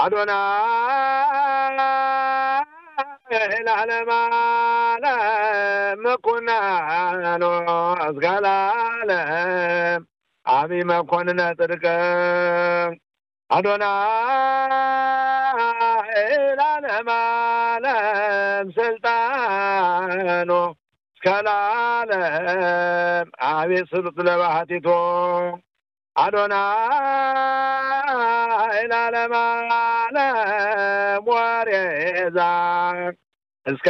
አዶናይ ለዓለመ ዓለም ኩናኖ እስከ ለዓለም አብይ መኮንነ ጽድቅ አዶናይ ለዓለመ ዓለም ስልጣኖ እስከ ለዓለም አቤት ስሉጥ ለባህቲቶ አዶናይ ለዓለመ ዓለም ወሬዛ እስከ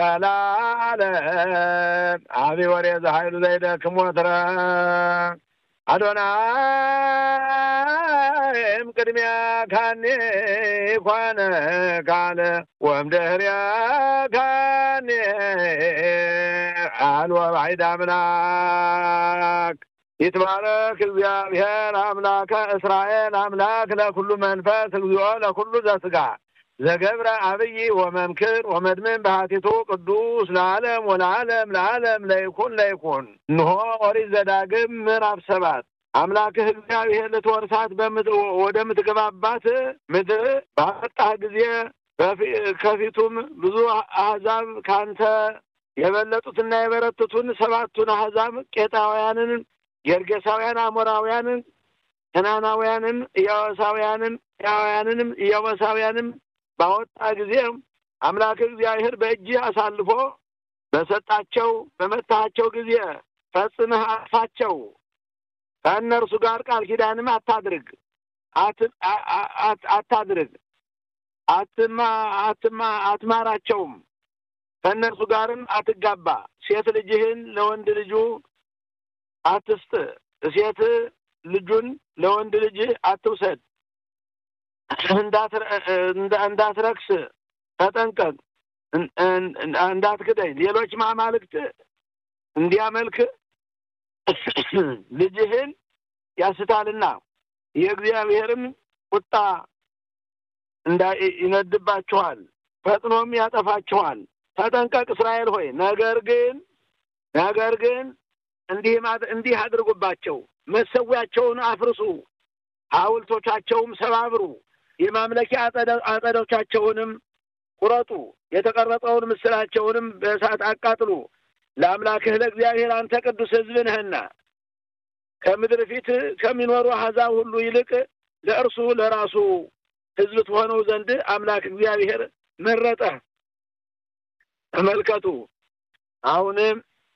ለዓለም አቢ ወሬዛ ኃይሉ ዘይደክም ወትረ አዶናይም ቅድሚያ ካኔ ኮነ ካለ ወምድህርያ ካኔ አልወ ባዕድ አምላክ ይትባረክ እግዚአብሔር አምላከ እስራኤል አምላክ ለኩሉ መንፈስ እግዚኦ ለኩሉ ዘስጋ ዘገብረ አብይ ወመምክር ወመድምን ባህቲቱ ቅዱስ ለዓለም ወለዓለም ለዓለም ለይኩን ለይኩን እንሆ ኦሪት ዘዳግም ምዕራፍ ሰባት አምላክህ እግዚአብሔር ልትወርሳት ወደምትገባባት ምድር ባመጣህ ጊዜ ከፊቱም ብዙ አሕዛብ ካንተ የበለጡትና የበረቱትን ሰባቱን አሕዛብ ቄጣውያንን፣ ጌርጌሳውያን፣ አሞራውያንን፣ ከናናውያንን፣ ኢያዋሳውያንን፣ ያውያንንም ኢያዋሳውያንም ባወጣ ጊዜ አምላክ እግዚአብሔር በእጅህ አሳልፎ በሰጣቸው በመታሃቸው ጊዜ ፈጽመህ አጥፋቸው። ከእነርሱ ጋር ቃል ኪዳንም አታድርግ አታድርግ አትማ አትማ አትማራቸውም። ከእነርሱ ጋርም አትጋባ። ሴት ልጅህን ለወንድ ልጁ አትስጥ። ሴት ልጁን ለወንድ ልጅህ አትውሰድ። እንዳትረክስ ተጠንቀቅ። እንዳትክደኝ ሌሎች አማልክት እንዲያመልክ ልጅህን ያስታልና የእግዚአብሔርም ቁጣ ይነድባችኋል፣ ፈጥኖም ያጠፋችኋል። ተጠንቀቅ እስራኤል ሆይ። ነገር ግን ነገር ግን እንዲህ እንዲህ አድርጉባቸው፣ መሰዊያቸውን አፍርሱ፣ ሐውልቶቻቸውም ሰባብሩ፣ የማምለኪያ አጸዶቻቸውንም ቁረጡ፣ የተቀረጸውን ምስላቸውንም በእሳት አቃጥሉ። ለአምላክህ ለእግዚአብሔር አንተ ቅዱስ ሕዝብ ነህና ከምድር ፊት ከሚኖሩ አሕዛብ ሁሉ ይልቅ ለእርሱ ለራሱ ሕዝብ ትሆነው ዘንድ አምላክ እግዚአብሔር መረጠ። ተመልከቱ። አሁንም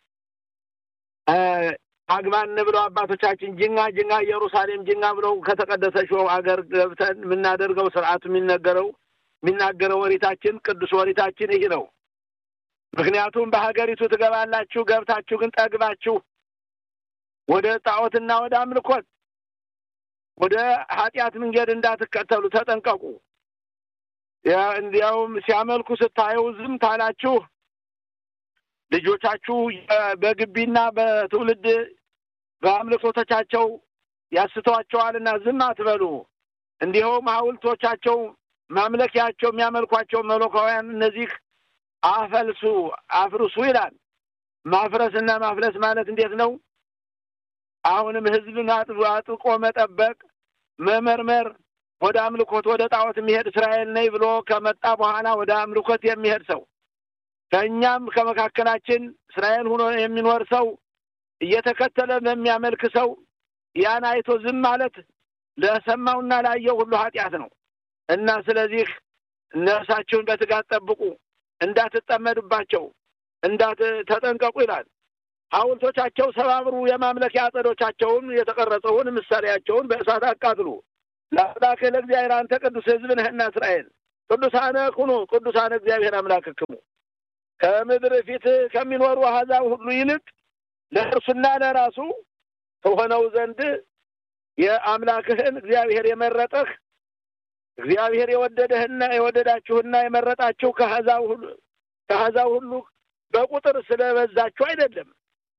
አግባን ብለው አባቶቻችን ጅኛ ጅኛ ኢየሩሳሌም ጅኛ ብለው ከተቀደሰችው አገር ገብተን የምናደርገው ስርዓቱ የሚነገረው የሚናገረው ወሪታችን ቅዱስ ወሪታችን ይህ ነው። ምክንያቱም በሀገሪቱ ትገባላችሁ፣ ገብታችሁ ግን ጠግባችሁ ወደ ጣዖትና ወደ አምልኮት ወደ ኃጢአት መንገድ እንዳትከተሉ ተጠንቀቁ። እንዲያውም ሲያመልኩ ስታዩ ዝም ታላችሁ ልጆቻችሁ በግቢና በትውልድ በአምልኮቶቻቸው ያስተዋቸዋልና ዝም አትበሉ። እንዲሁም ሐውልቶቻቸው ማምለኪያቸው የሚያመልኳቸው መለካውያን እነዚህ አፈልሱ አፍርሱ ይላል። ማፍረስና ማፍለስ ማለት እንዴት ነው? አሁንም ሕዝብን አጥብቆ መጠበቅ፣ መመርመር ወደ አምልኮት ወደ ጣዖት የሚሄድ እስራኤል ነኝ ብሎ ከመጣ በኋላ ወደ አምልኮት የሚሄድ ሰው ከእኛም ከመካከላችን እስራኤል ሆኖ የሚኖር ሰው እየተከተለ በሚያመልክ ሰው ያን አይቶ ዝም ማለት ለሰማውና ላየው ሁሉ ኃጢአት ነው እና ስለዚህ ነፍሳችሁን በትጋት ጠብቁ፣ እንዳትጠመዱባቸው፣ እንዳት ተጠንቀቁ ይላል። ሐውልቶቻቸው ሰባብሩ፣ የማምለኪያ አጸዶቻቸውን የተቀረጸውን ምሳሌያቸውን በእሳት አቃጥሉ። ለአምላክህ ለእግዚአብሔር አንተ ቅዱስ ሕዝብ ነህና እስራኤል ቅዱሳነ ኩኑ ቅዱሳነ እግዚአብሔር አምላክክሙ ከምድር ፊት ከሚኖሩ አሕዛብ ሁሉ ይልቅ ለእርሱና ለራሱ ከሆነው ዘንድ የአምላክህን እግዚአብሔር የመረጠህ እግዚአብሔር የወደደህና የወደዳችሁና የመረጣችሁ ከአሕዛብ ሁሉ ከአሕዛብ ሁሉ በቁጥር ስለበዛችሁ አይደለም።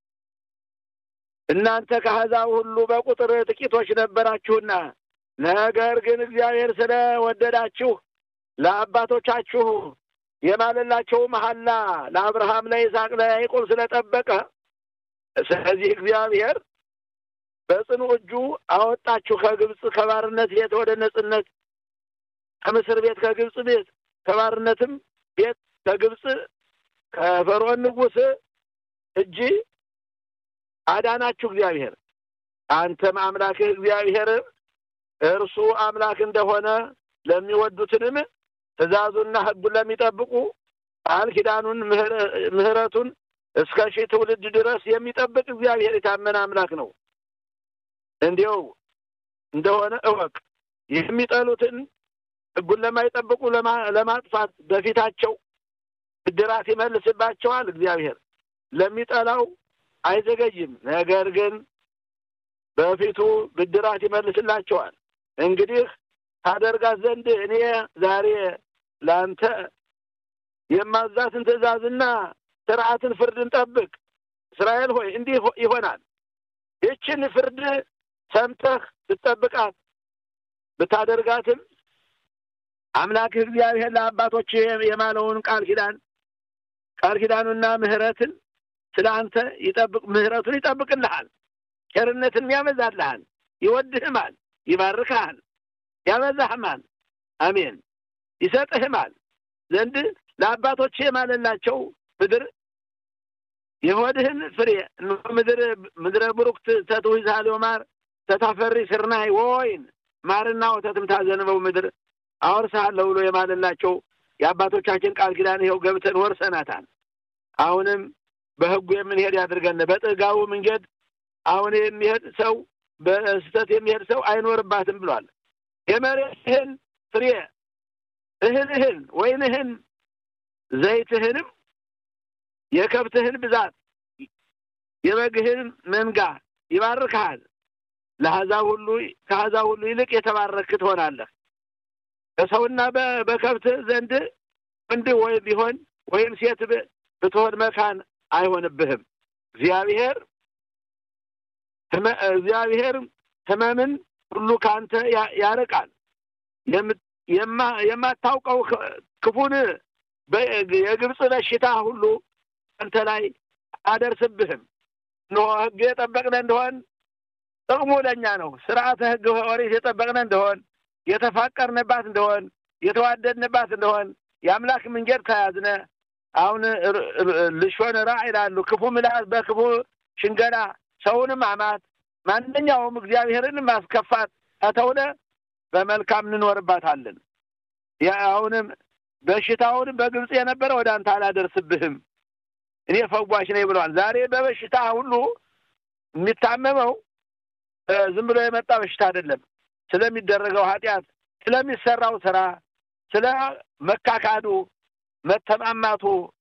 እናንተ ከአሕዛብ ሁሉ በቁጥር ጥቂቶች ነበራችሁና፣ ነገር ግን እግዚአብሔር ስለወደዳችሁ ለአባቶቻችሁ የማለላቸው መሐላ ለአብርሃም፣ ለይስሐቅ፣ ለያዕቆብ ስለጠበቀ ስለዚህ እግዚአብሔር በጽኑ እጁ አወጣችሁ ከግብፅ ከባርነት ቤት ወደ ነጽነት ከምስር ቤት ከግብፅ ቤት ከባርነትም ቤት ከግብፅ ከፈርዖን ንጉሥ እጅ አዳናችሁ እግዚአብሔር። አንተም አምላክህ እግዚአብሔር እርሱ አምላክ እንደሆነ ለሚወዱትንም ትእዛዙና ሕጉን ለሚጠብቁ ቃል ኪዳኑን ምሕረቱን እስከ ሺህ ትውልድ ድረስ የሚጠብቅ እግዚአብሔር የታመነ አምላክ ነው። እንዲው እንደሆነ እወቅ። የሚጠሉትን ሕጉን ለማይጠብቁ ለማጥፋት በፊታቸው ብድራት ይመልስባቸዋል። እግዚአብሔር ለሚጠላው አይዘገይም፣ ነገር ግን በፊቱ ብድራት ይመልስላቸዋል። እንግዲህ ታደርጋት ዘንድ እኔ ዛሬ ለአንተ የማዛትን ትእዛዝና ስርዓትን ፍርድን ጠብቅ። እስራኤል ሆይ እንዲህ ይሆናል። ይችን ፍርድ ሰምተህ ብትጠብቃት ብታደርጋትም አምላክህ እግዚአብሔር ለአባቶች የማለውን ቃል ኪዳን ቃል ኪዳኑና ምሕረትን ስለ አንተ ይጠብቅ ምሕረቱን ይጠብቅልሃል፣ ቸርነትን ያበዛልሃል፣ ይወድህማል፣ ይባርክሃል፣ ያበዛህማል። አሜን ይሰጥህማል ዘንድ ለአባቶች የማለላቸው ምድር የሆድህን ፍሬ ምድር ምድረ ቡሩክት ተትዊዛሌ ማር ተታፈሪ ስርናይ ወይን ማርና ወተትም ታዘንበው ምድር አወርስሃለሁ ብሎ የማለላቸው የአባቶቻችን ቃል ኪዳን ይኸው ገብተን ወርሰናታል። አሁንም በሕጉ የምንሄድ ያድርገን። በጥጋቡ መንገድ አሁን የሚሄድ ሰው በስህተት የሚሄድ ሰው አይኖርባትም ብሏል። የመሬትህን ፍሬ እህልህን፣ ወይንህን፣ ዘይትህንም የከብትህን ብዛት የበግህን መንጋ ይባርክሃል። ለአሕዛብ ሁሉ ከአሕዛብ ሁሉ ይልቅ የተባረክ ትሆናለህ። በሰውና በከብትህ ዘንድ ወንድ ወይ ቢሆን ወይም ሴት ብትሆን መካን አይሆንብህም። እግዚአብሔር እግዚአብሔር ሕመምን ሁሉ ከአንተ ያርቃል። የማታውቀው ክፉን የግብፅ በሽታ ሁሉ አንተ ላይ አደርስብህም። እንሆ ሕግ የጠበቅነ እንደሆን ጥቅሙ ለእኛ ነው። ስርዓተ ሕግ ኦሪት የጠበቅነ እንደሆን የተፋቀርንባት እንደሆን የተዋደድንባት እንደሆን የአምላክ መንገድ ከያዝነ አሁን ልሾን ራ ይላሉ። ክፉ ምላስ በክፉ ሽንገላ ሰውንም አማት ማንኛውም እግዚአብሔርን ማስከፋት ከተውነ በመልካም እንኖርባታለን። አሁንም በሽታውን በግብፅ የነበረ ወደ አንተ አላደርስብህም እኔ ፈዋሽ ነኝ ብለዋል። ዛሬ በበሽታ ሁሉ የሚታመመው ዝም ብሎ የመጣ በሽታ አይደለም። ስለሚደረገው ኃጢአት፣ ስለሚሰራው ስራ፣ ስለ መካካዱ፣ መተማማቱ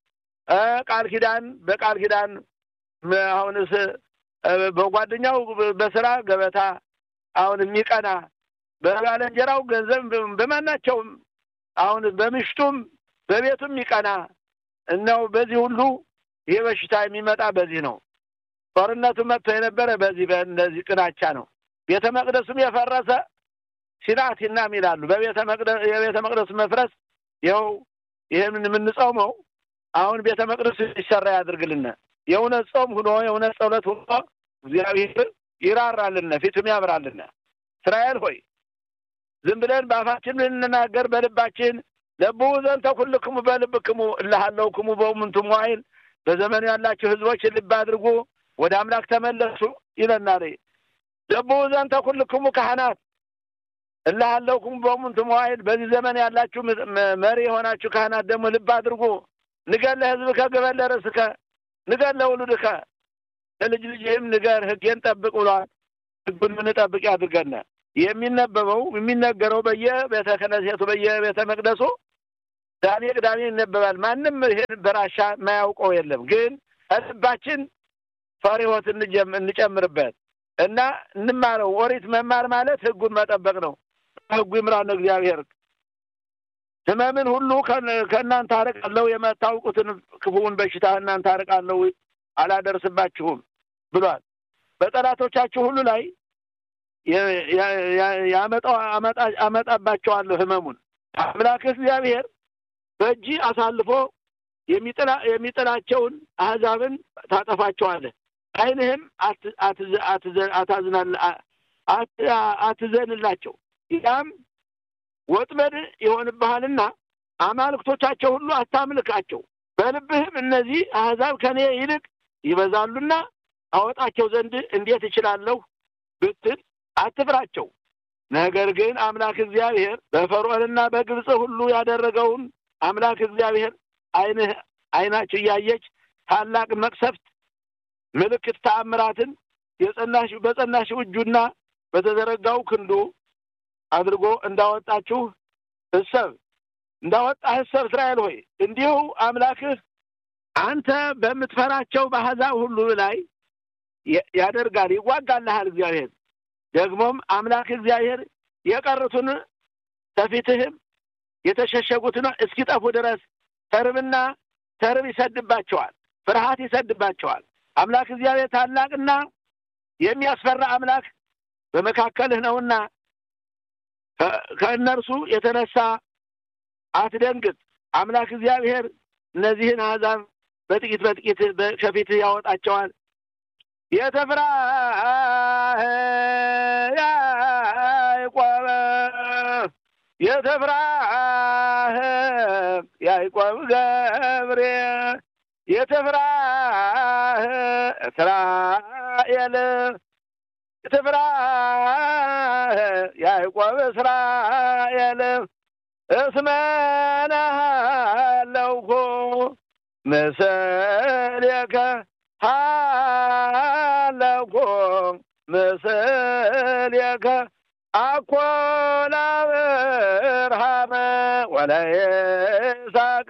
ቃል ኪዳን በቃል ኪዳን አሁንስ በጓደኛው በስራ ገበታ አሁን የሚቀና በባልንጀራው ገንዘብ በማናቸውም አሁን በምሽቱም በቤቱም የሚቀና እነው በዚህ ሁሉ ይህ በሽታ የሚመጣ በዚህ ነው። ጦርነቱ መጥቶ የነበረ በዚህ በእነዚህ ቅናቻ ነው። ቤተ መቅደሱም የፈረሰ ሲናቲናም ይላሉ። በቤተ መቅደስ የቤተ መቅደሱ መፍረስ ይኸው ይህን የምንጾመው አሁን ቤተ መቅደሱ ይሰራ ያድርግልን። የእውነት ጾም ሁኖ የእውነት ጸሎት ሁኖ እግዚአብሔር ይራራልን፣ ፊቱም ያብራልን። እስራኤል ሆይ ዝም ብለን በአፋችን ልንናገር በልባችን ለቡ ዘንተ ኩልክሙ በልብክሙ እልሃለውክሙ በእሙንቱ መዋዕል በዘመኑ ያላችሁ ሕዝቦች ልብ አድርጉ፣ ወደ አምላክ ተመለሱ ይለናል። ለቡ ዘንተ ኩልክሙ ካህናት እልሃለውክሙ በእሙንቱ መዋዕል በዚህ ዘመን ያላችሁ መሪ የሆናችሁ ካህናት ደግሞ ልብ አድርጉ። ንገር ለሕዝብከ ግበር ለርእስከ ንገር ለውሉድከ ለልጅ ልጅህም ንገር፣ ሕጌን ጠብቅ ብሏል። ሕጉን ምንጠብቅ ያድርገን። የሚነበበው የሚነገረው በየቤተ ክህነቱ በየቤተ መቅደሱ ቅዳሜ ቅዳሜ ይነበባል። ማንም ይሄን በራሻ የማያውቀው የለም። ግን ልባችን ፈሪሆት እንጨምርበት እና እንማረው። ኦሪት መማር ማለት ሕጉን መጠበቅ ነው። ሕጉ ይምራን እግዚአብሔር። ሕመምን ሁሉ ከእናንተ አርቃለሁ፣ የማታውቁትን ክፉውን በሽታ እናንተ አርቃለሁ፣ አላደርስባችሁም ብሏል። በጠላቶቻችሁ ሁሉ ላይ አመጣባቸዋለሁ ሕመሙን አምላክ እግዚአብሔር በእጅ አሳልፎ የሚጥላቸውን አሕዛብን ታጠፋቸዋለህ። ዓይንህም አትዘንላቸው። ያም ወጥመድ ይሆንብሃልና አማልክቶቻቸው ሁሉ አታምልካቸው። በልብህም እነዚህ አሕዛብ ከኔ ይልቅ ይበዛሉና አወጣቸው ዘንድ እንዴት እችላለሁ ብትል አትፍራቸው። ነገር ግን አምላክ እግዚአብሔር በፈርዖንና በግብፅ ሁሉ ያደረገውን አምላክ እግዚአብሔር ዓይንህ ዓይናችሁ እያየች ታላቅ መቅሰፍት፣ ምልክት፣ ተአምራትን የጸናሽ በጸናሽው እጁና በተዘረጋው ክንዱ አድርጎ እንዳወጣችሁ እሰብ እንዳወጣህ እሰብ እስራኤል ሆይ እንዲሁ አምላክህ አንተ በምትፈራቸው በአሕዛብ ሁሉ ላይ ያደርጋል፣ ይዋጋልሃል። እግዚአብሔር ደግሞም አምላክ እግዚአብሔር የቀሩትን ከፊትህም የተሸሸጉትን እስኪጠፉ ድረስ ተርብና ተርብ ይሰድባቸዋል፣ ፍርሃት ይሰድባቸዋል። አምላክ እግዚአብሔር ታላቅና የሚያስፈራ አምላክ በመካከልህ ነውና ከእነርሱ የተነሳ አትደንግጥ። አምላክ እግዚአብሔር እነዚህን አሕዛብ በጥቂት በጥቂት ከፊትህ ያወጣቸዋል። የተፍራህ ያዕቆብ የተፍራህ ያዕቆብ ገብሬ የተፍራህ እስራኤል የተፍራህ ያዕቆብ እስራኤል እስመናሃለውኩ ምስሌከ ሃለኩ ምስሌከ አኮ ለአብርሃም ወለይስሐቅ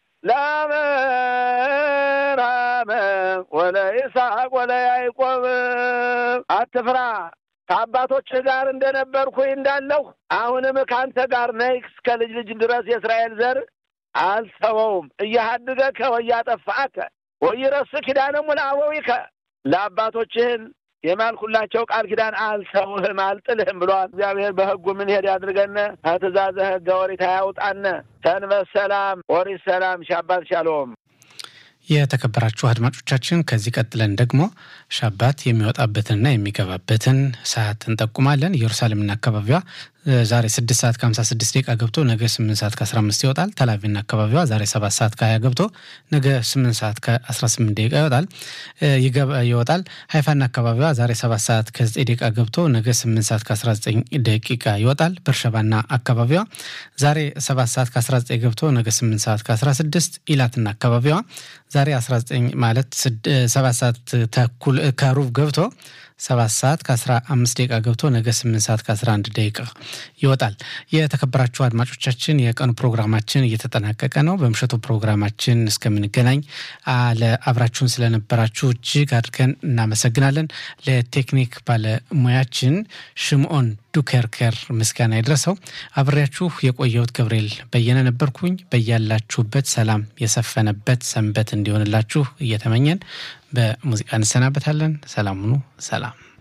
ለአብርሃም ወለይስሐቅ ወለያዕቆብ አትፍራ ከአባቶችህ ጋር እንደነበርኩኝ እንዳለሁ አሁንም ከአንተ ጋር ነኝ እስከ ልጅ ልጅ ድረስ የእስራኤል ዘር አልተወውም። እያሃድገከ ወያጠፋከ ወይረስ ኪዳነሙ ለአበዊከ ለአባቶችህን የማልኩላቸው ቃል ኪዳን አልተውህም አልጥልህም ብሏል። እግዚአብሔር በሕጉ ምን ሄድ ያድርገን፣ ከትእዛዘ ሕገ ኦሪት አያውጣን። ሰንበት ሰላም፣ ኦሪት ሰላም፣ ሻባት ሻሎም። የተከበራችሁ አድማጮቻችን ከዚህ ቀጥለን ደግሞ ሻባት የሚወጣበትንና የሚገባበትን ሰዓት እንጠቁማለን። ኢየሩሳሌምና አካባቢዋ ዛሬ ስድስት ሰዓት ከሀምሳ ስድስት ደቂቃ ገብቶ ነገ ስምንት ሰዓት ከአስራ አምስት ይወጣል። ተላቪቭና አካባቢዋ ዛሬ ሰባት ሰዓት ከሀያ ገብቶ ነገ ስምንት ሰዓት ከአስራ ስምንት ደቂቃ ይወጣል ይወጣል። ሀይፋና አካባቢዋ ዛሬ ሰባት ሰዓት ከዘጠኝ ደቂቃ ገብቶ ነገ ስምንት ሰዓት ከአስራ ዘጠኝ ደቂቃ ይወጣል። በርሸባና አካባቢዋ ዛሬ ሰባት ሰዓት ከአስራ ዘጠኝ ገብቶ ነገ ስምንት ሰዓት ከአስራ ስድስት ኢላትና አካባቢዋ ዛሬ አስራ ዘጠኝ ማለት ሰባት ሰዓት ተኩል ከሩብ ገብቶ ሰባት ሰዓት ከአስራ አምስት ደቂቃ ገብቶ ነገ ስምንት ሰዓት ከአስራ አንድ ደቂቃ ይወጣል። የተከበራችሁ አድማጮቻችን የቀኑ ፕሮግራማችን እየተጠናቀቀ ነው። በምሽቱ ፕሮግራማችን እስከምንገናኝ ለአብራችሁን ስለነበራችሁ እጅግ አድርገን እናመሰግናለን። ለቴክኒክ ባለሙያችን ሽምዖን ዱከርከር ምስጋና ይድረሰው። አብሬያችሁ የቆየሁት ገብርኤል በየነ ነበርኩኝ። በያላችሁበት ሰላም የሰፈነበት ሰንበት እንዲሆንላችሁ እየተመኘን በሙዚቃ እንሰናበታለን። ሰላም ሁኑ። ሰላም